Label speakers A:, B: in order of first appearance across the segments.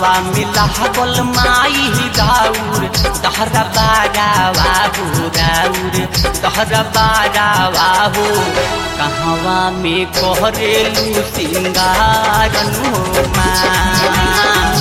A: कहवा मिला गोल माई दाऊर दहरा बारा बाबू दाऊर दहरा बारा बाबू कहवा में कोहरेलू सिंगार माँ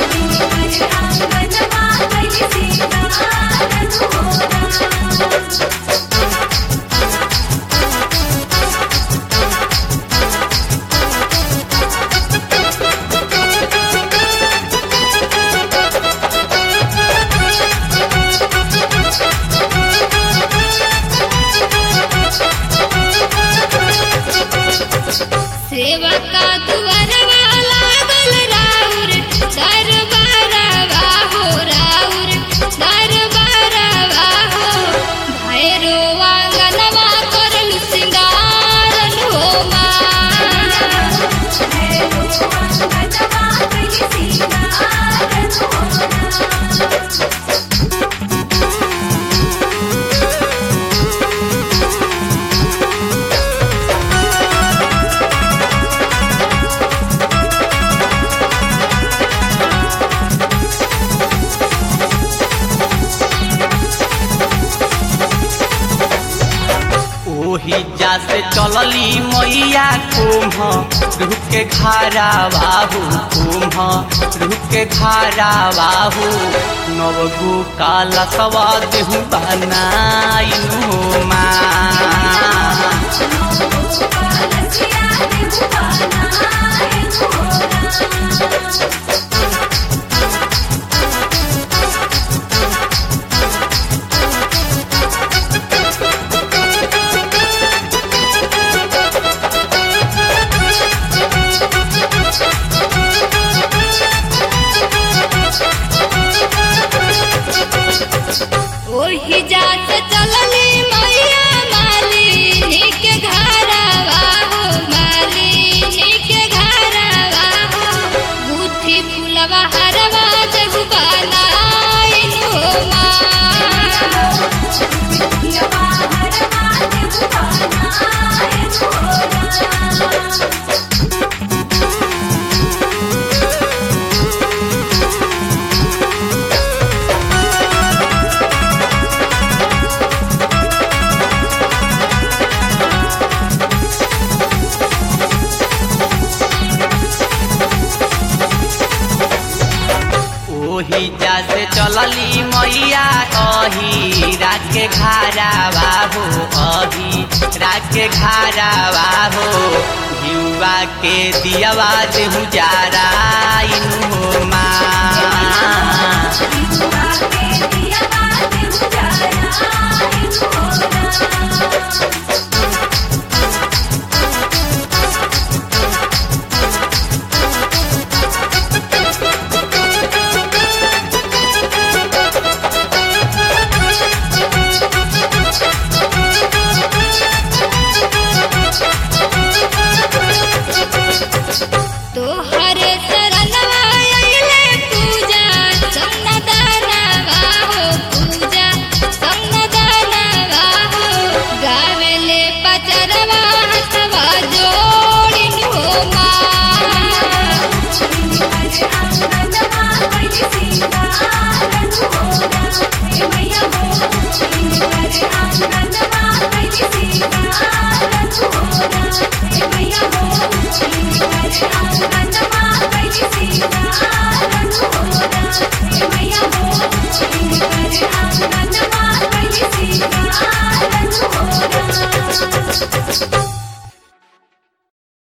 B: सेवका दुआरवा लागल राउर दरबारवा हो राउर दरबारवा हो भैरो आंगनवा करल सिंगारन हो
A: ओही जा से चलली मैया कुम्ह रूह के खारा बाहू कुम्ह रूह के खारा बाहू नवगु काला सवा देहु बनाइनु माँ
B: ओही जात चलली मैया मालिनी के घरवा हो मालिनी के घरवा हो गुथी फुलवा हरवा जग बनाइन हो
A: ओही जा से चलली मैया अही रात के खारा बाबू अही रात के खारा बाबू घिउवा के दियावा देहु जारा इनु माँ
B: माँ